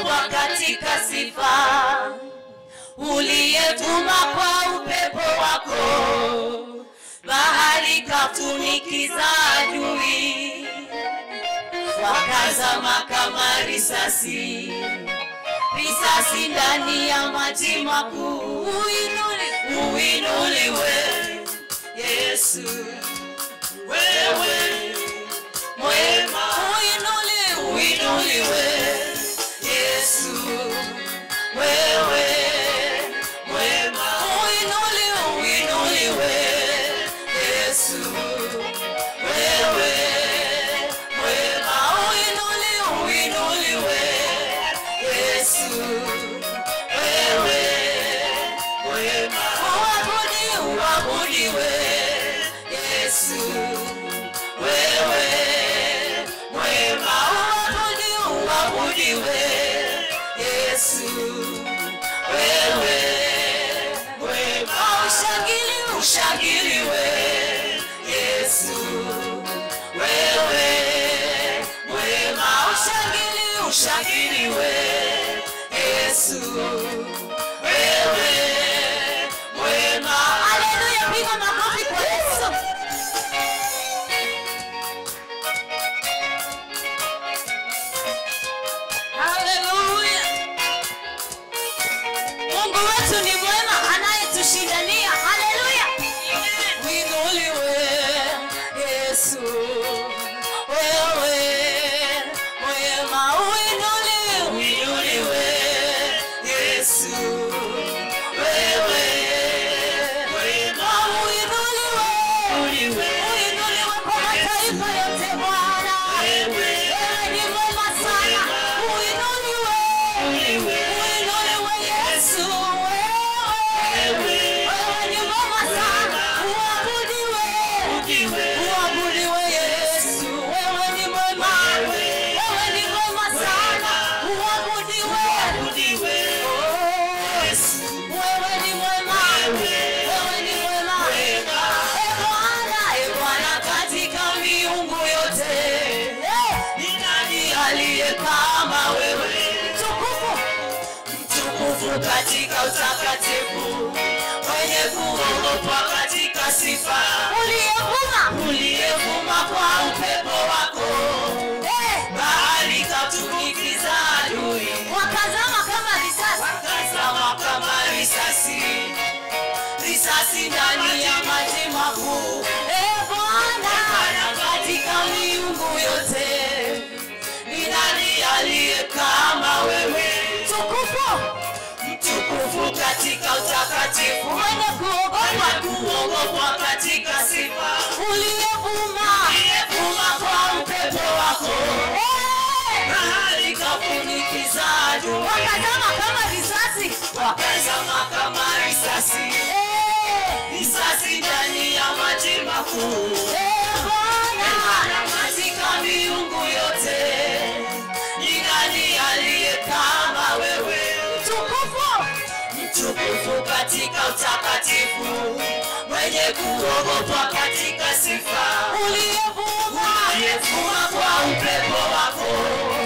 kuogopwa katika sifa uliyetuma kwa upepo wako bahari katunikiza adui wakazama kama risasi risasi ndani ya maji makuu Uinuli- uinuliwe yesu wewe mwema uinuliwe uinuliwe yesu wewe mwema uinuliwe uinuliwe yesu wewe mwema uinuliwe uinuliwe yesu wewe mwema uabudi uabudiwe yesu wewe mwema uabudi uabudiwe yesu wewe mwema ushangili ushangiliwe yesu wewe mwema ushangili ushangiliwe yesu wewe mwema haleluya piga makofi kwa yesu haleluya mungu wetu ni mwema anayetushindania haleluya winuliwe yesu wewe mwema uinuliwe uinuliwe yesu wewe mwema uinuliwe uinuliwe kwa mataifa yote bwana wewe ni mwema sana uinuliwe uinuliwe yesu wewe wewe ni mwema sana uabudiwe uabudiwe yesu wewe ni mwema wewe ni mwema sana uabudiwe yesu wewe ni mwema wewe ni mwema e bwana e bwana katika miungu yote ni nani aliye kama wewe mtukufu mtukufu katika utakatifu mwenye kuogopwa katika sifa uliyevuma uliyevuma kwa upepo wako bahari katunikiza adui wakazama kama risasi wakazama kama risasi risasi ndani ya maji makuu e bwana katika miungu yote ni nani aliye kama wewe mtukufu mtukufu katika utakatifu mwenye kuogopwa kuogopwa katika sifa uliyevuma uliyevuma kwa upepo wako bahari kafunikiza adui wakazama kama risasi wakazama kama risasi risasi ndani ya maji makuu Bwana katika miungu yote ni nani aliye kama wewe mtukufu mtukufu katika utakatifu mwenye kuogopwa katika sifa uliyevuma uliyevuma kwa upepo wako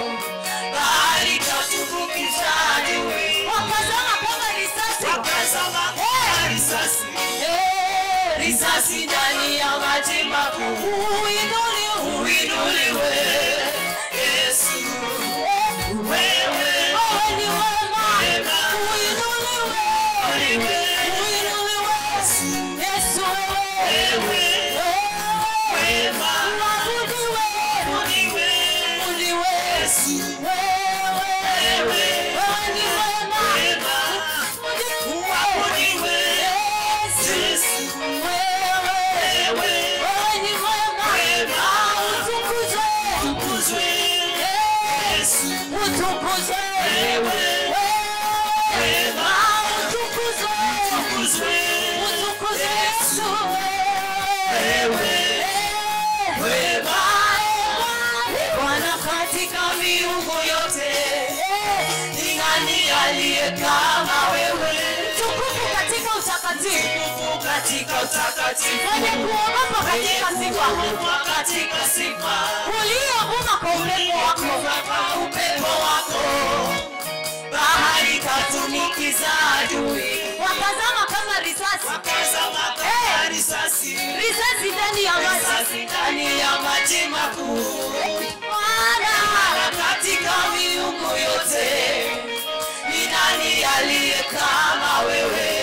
bahari katubukiza adui wakazama kama risasi wakazama kama risasi risasi ndani ya maji makuu uinuliwe uinuliwe yesu wewe ni wema uinuliwe uinuliwe yesu wewe wema uabudiwe uabudiwe yesu wewe wewe ni wema uabudiwe yesu wewe wewe ni wema utukuzwe utukuzwe yesu utukuzwe wewe wema utukuzwe utukuzwe utukuzwe yesu wewe wema Bwana katika miungu yote ni nani aliye kama wewe tukufu katika utakatifu tukufu katika utakatifu mwenye kuogopa katika sifa katika sifa uliovuma kwa upepo wako kwa upepo wako wakaza makama risasi risasi ndani ya maji risasi ndani ya maji makuu Bwana Bwana katika miungu yote ni nani aliye kama wewe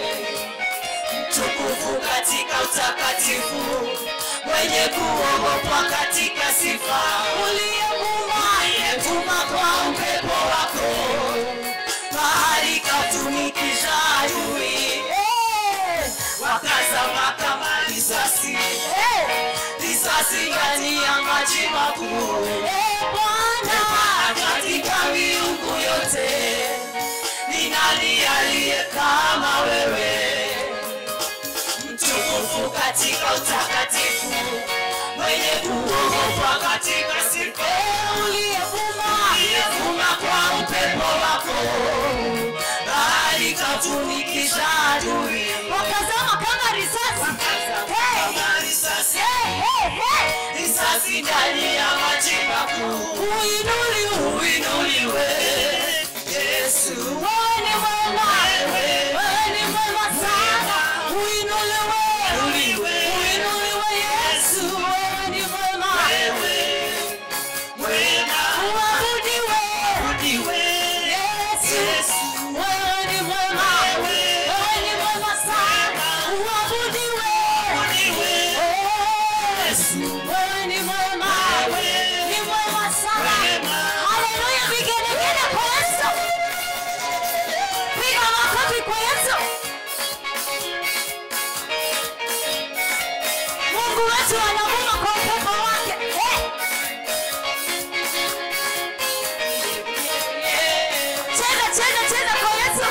mtukufu katika utakatifu mwenye kuogopwa katika sifa uliyevuma uliyevuma kwa upepo wako bahari katumikisha adui wakazama kama risasi risasi ndani ya maji makuu Bwana katika miungu yote ni nani aliye kama wewe mtukufu katika utakatifu mwenye kuogopwa katika sifa uliyevuma uliyevuma kwa upepo wako bahari katumikisha adui wakazama kama risasi Hey! kama risasi Hey, hey, hey! risasi ndani ya maji makuu Uinuliwe. uinuliwe yesu Wewe ni mwema. Wewe ni mwema sana. Uinuliwe. Uinuliwe. Uinuliwe Yesu. Wewe ni mwema. wewe mwema Uabudiwe. udiwe Yesu. Yesu. Wewe ni mwema. Wewe ni mwema sana. Uabudiwe. udiwe Yesu. Wewe ni mwema. Ni mwema sana. Mwema. Haleluya, vigelegele kwa Yesu. Piga makofi kwa Yesu. Mungu wetu anavuma kwa upepo wake. Eh. Cheza, cheza, cheza kwa Yesu.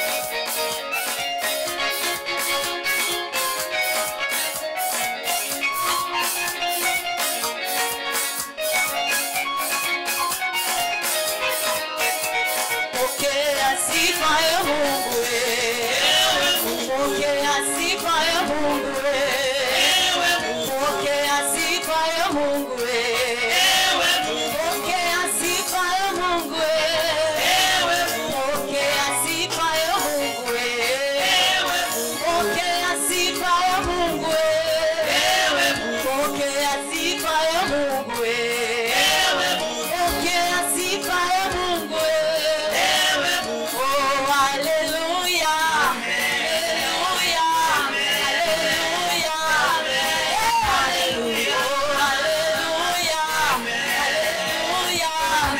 Pokea sifa ya Mungu wewe. Pokea sifa ya Mungu wewe. Pokea sifa ya Mungu wewe. Pokea sifa ya Mungu wewe. Pokea sifa ya Mungu wewe. Pokea sifa ya Mungu wewe. Pokea sifa ya Mungu wewe. Pokea sifa ya Mungu wewe. Oh, hallelujah. Hallelujah. Hallelujah. Hallelujah. Oh, hallelujah. Hallelujah.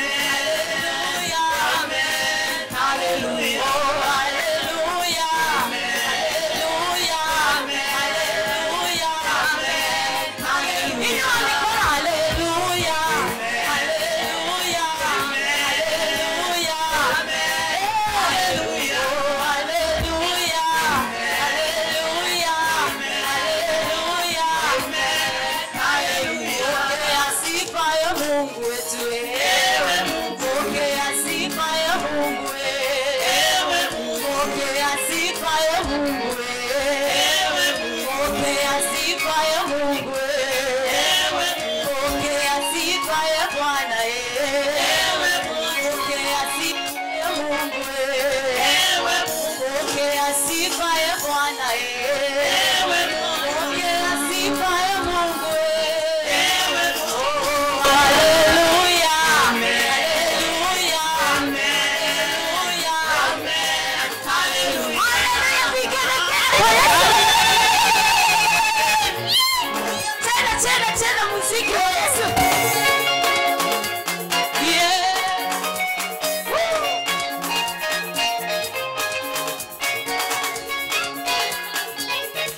Hallelujah. Hallelujah. Oh, hallelujah. Hallelujah. Hallelujah. Hallelujah. Inua mikono, hallelujah. Hallelujah. Hallelujah. Oh, hallelujah. Hallelujah. Hallelujah. Pokea sifa ya Mungu wetu wewe. Pokea sifa ya Mungu wewe. Pokea sifa ya Mungu wewe. Pokea sifa ya Mungu wewe. Pokea sifa ya Bwana wewe. Pokea sifa ya Mungu wewe. Pokea sifa ya Bwana wewe. Pokea sifa ya Mungu wewe. Oh, hallelujah. Hallelujah. Hallelujah. Hallelujah. Vigelegele kwa Yesu. Tena, tena, tena muziki wa Yesu. Yeah. Woo.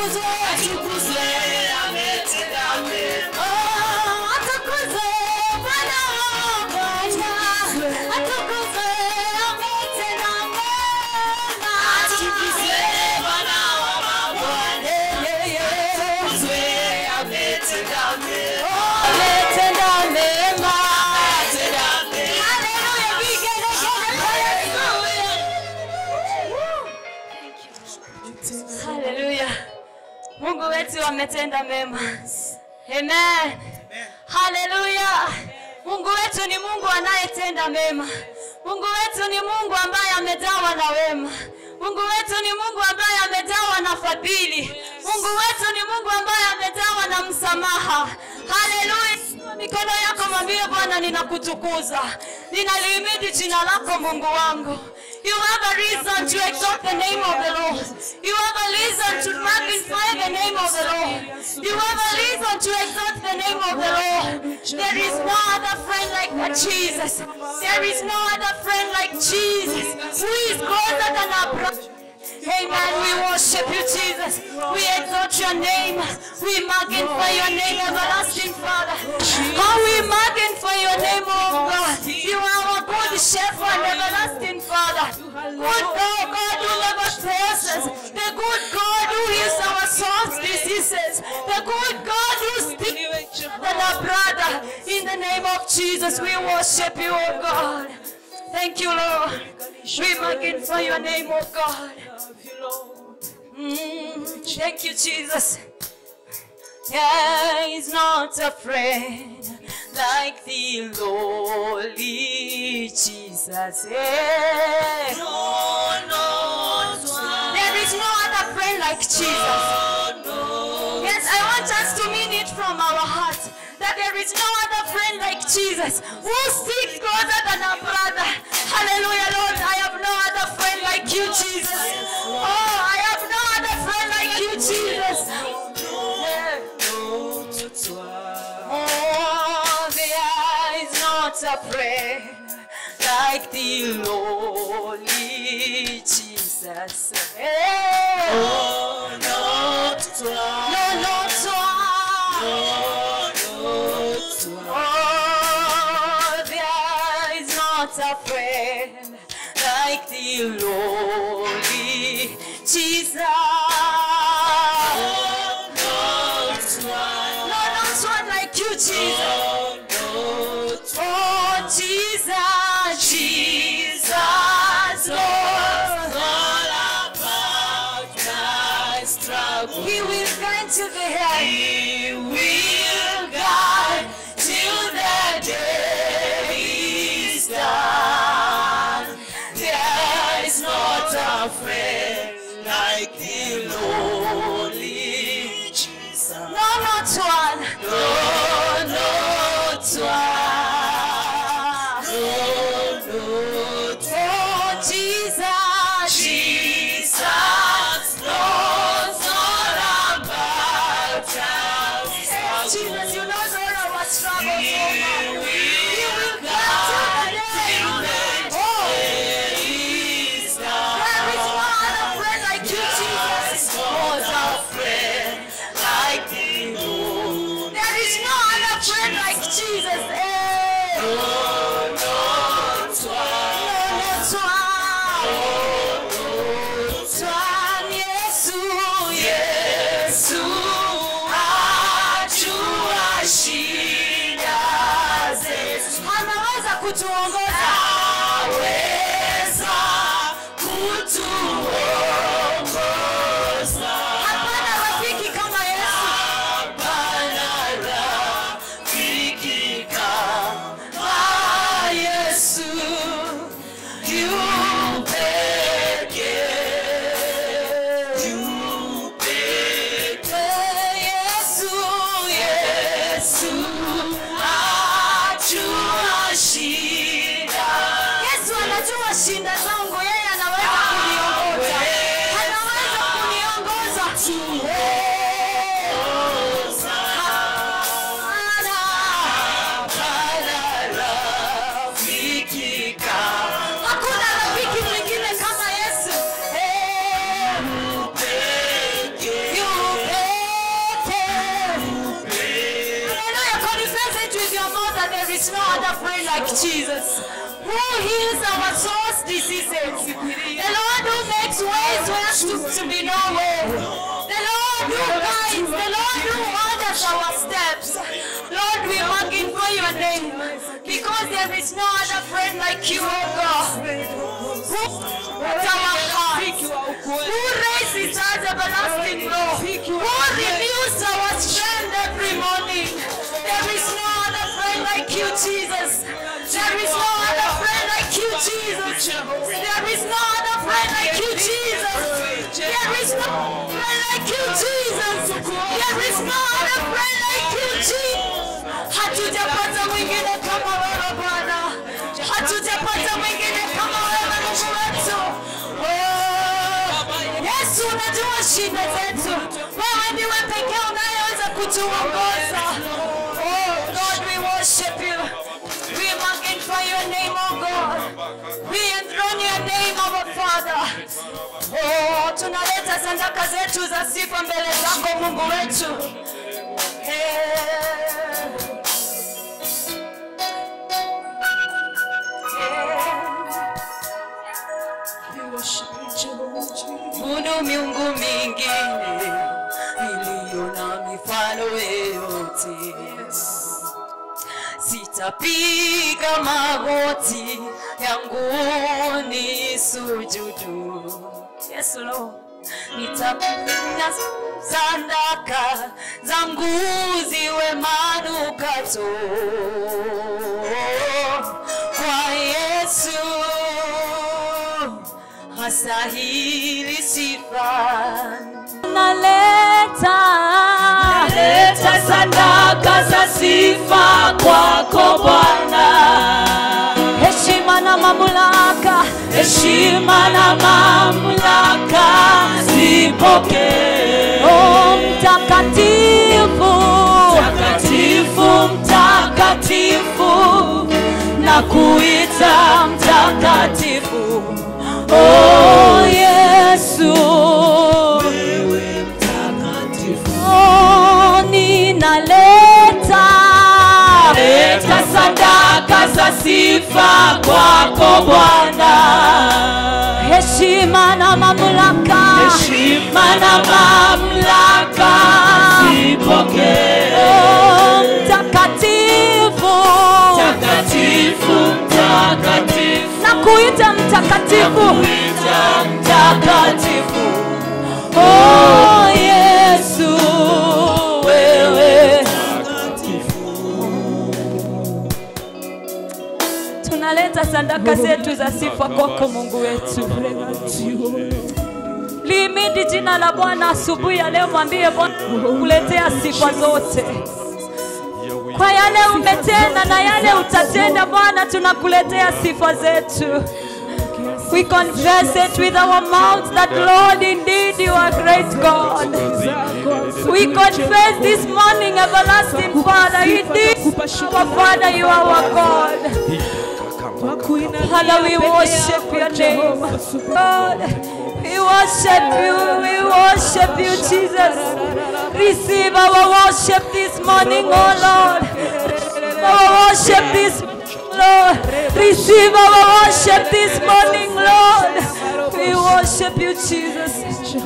atukuzwe. atukuzwe ametenda mema Oh, atukuzwe Bwana wa Bwana. Atukuzwe ametenda mema. atukuzwe Bwana wa mabwana Yeah, yeah, yeah. atukuzwe ametenda mema Oh, ametenda mema. ametenda mema Hallelujah, vigelegele kwa Yesu. Hallelujah. Mungu wetu ametenda mema. Amen. Hallelujah. Mungu wetu ni Mungu anayetenda mema. Mungu wetu ni Mungu ambaye amejawa na wema. Mungu wetu ni Mungu ambaye amejawa na fadhili. Mungu wetu ni Mungu ambaye amejawa na msamaha. Hallelujah. Mikono yako mwambie Bwana, ninakutukuza, ninalihimidi jina lako Mungu wangu. You have a reason to exalt the name of the Lord. You have a reason to magnify the name of the Lord. You have a reason to exalt the name of the Lord. There is no other friend like that Jesus. There is no other friend like Jesus. Who is closer than our brother? Amen. We worship you, Jesus. We exalt your name. We magnify your name, everlasting Father. How we magnify your name, oh God. You are our good shepherd, everlasting Father. Good God, God who never fails us. The good God who heals our soul's diseases. The good God who speaks than our brother. In the name of Jesus, we worship you, oh God. Thank you, Lord. We magnify your name, oh God. Mm, thank you, Jesus. There is not a friend like the lowly Jesus. Yeah. no no There is no other friend like Jesus. Yes, I want us to mean it from our heart that there is no other friend like Jesus who sticks closer than a brother. Hallelujah, Lord. I have no other friend like you, Jesus. Oh, I have no other friend like you, Jesus. Yeah. Oh, there is not a friend like the lowly Jesus. Hey. Oh, not toi. No, no, toi. Oh, not toi. Oh, there is not a friend like the lowly Jesus. Oh, not toi. No, not one like you, Jesus. Oh, not toi. Oh, Jesus, Jesus, Lord. All about my struggle. He will guide to the end. He will guide till the day is done. There is not a friend like the lonely Jesus. No, not one. No, no, toi. Oh, No, no, toi. Jesus, Jesus knows all about our Jesus, struggles. you know all our struggles, oh He God. will will guide guide till till the the end. day is There is no done. other friend like you, Jesus. Was a friend like the Lord. There is no other friend like Jesus. Eh. Oh, no, No, toi. no, toi. Toi, Yesu, Yesu ajua shida zetu. anaweza kutuongoza. Aweza kutuongoza. Hapana rafiki kama Yesu. Hapana rafiki kama Yesu. Yu pekee. Yu pekee. Yesu, Yesu ajua shida is no other friend like Jesus. Who heals our soul's diseases. The Lord who makes ways where to, to be no way. The Lord who guides. The Lord who orders our steps. Lord, we magnify your name because there is no other friend like you, oh God. Who at our hearts. Who raises us everlasting law. Who renews our strength every morning. There is no other friend like you, Jesus. There is no other friend like you, Jesus. There is no other friend like you, Jesus. There is no friend like you, Jesus. There is no other friend like you, Jesus. Hatujapata mwingine kama wewe Bwana. Hatujapata mwingine kama wewe Mungu wetu. Oh, Yesu unajua shida zetu. Wewe ndiwe pekee unayeweza kutuongoza. Oh God, we worship you. We magnify your name, oh God. We enthrone your name, our Father. Oh, tunaleta sadaka zetu za sifa mbele zako Mungu wetu. Eh. Kuna miungu mingine iliyo na mifano yote. Sitapiga magoti yangu ni sujudu. Yes, Lord. Nitapiga sadaka zangu ziwe manukato kwa Yesu hastahili sifa. Naleta Leta sadaka za sifa kwako Bwana, heshima na mamlaka, heshima na mamlaka zipokee. o mtakatifu, Mtakatifu, mtakatifu, na kuita mtakatifu. o Yesu, Wewe mtakatifu. o ninaleta Leta sadaka za sifa kwako Bwana, heshima na mamlaka, heshima na mamlaka zipokee. o mtakatifu, Mtakatifu, mtakatifu, na kuita mtakatifu, kuita mtakatifu. o Yesu, wewe tunaleta sadaka zetu za sifa kwako Mungu wetu. Limidi jina la Bwana asubuhi ya leo, mwambie Bwana kuletea sifa zote kwa yale umetenda na yale utatenda. Bwana, tunakuletea sifa zetu. We confess it with our mouths that Lord, indeed you are great God. We confess this morning, everlasting Father, indeed our Father, you are our God. Father, we worship your name. God, we worship you. We worship you, Jesus. Receive our worship this morning, oh Lord. Our worship this Lord. Receive our worship this morning, Lord. We worship you, Jesus.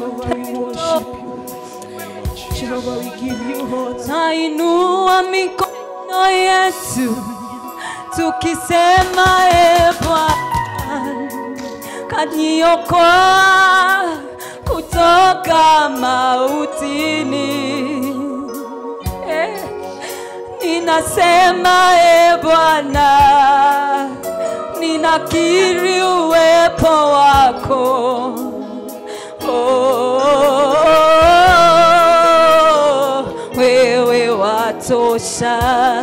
Nainua mikono yetu tukisema e Bwana, kaniokoa kutoka mautini. Eh, ninasema e Bwana, ninakiri uwepo wako. Oh, wewe watosha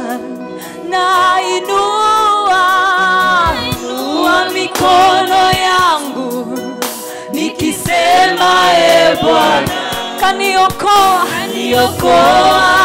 nainua inua mikono yangu nikisema e Bwana kaniokoa Niokoa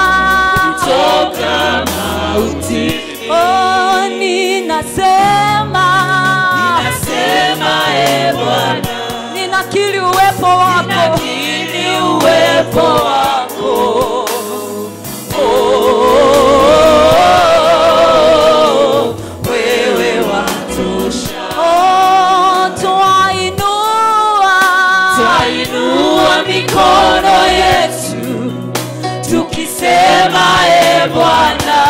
toka mauti. oh, ninasema Nasema e Bwana, ninakiri uwepo wako nakiri uwepo wako. tunainua mikono yetu tukisema e Bwana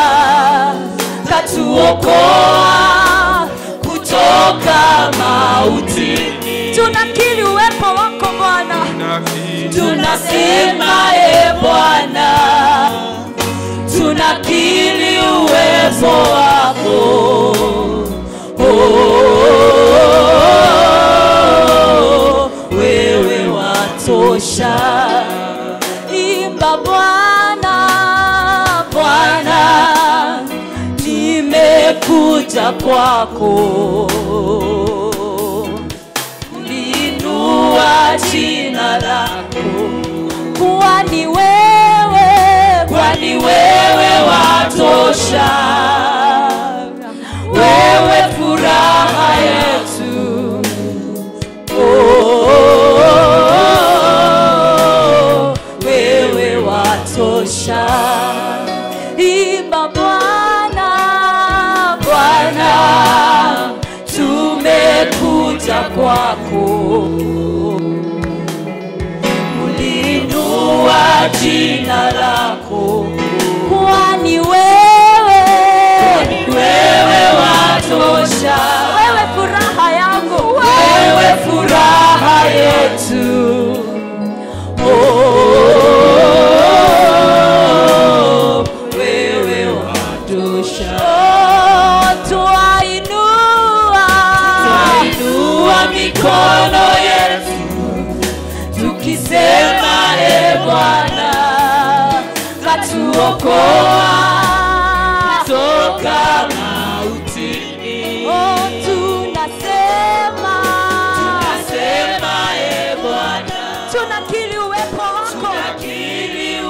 katuokoa kutoka mautini tunakiri uwepo wako Bwana, tunasema e Bwana tunakiri uwepo wako oh, wewe watosha imba Bwana, Bwana nimekuja kwako kulinua jina lako kwani wewe, kwani wewe watosha wewe furaha yetu oh, wewe watosha imba Bwana, Bwana tumekuja kwako kulinua jina lako kwani wewe, wewe watosha wewe furaha yangu, wewe furaha yetu oh, wewe watosha oh, twainua Twainua mikono yetu tukisema e Bwana katuokoa toka mautini oh, tunasema Nasema e Bwana tunakiri uwepo wako tunakiri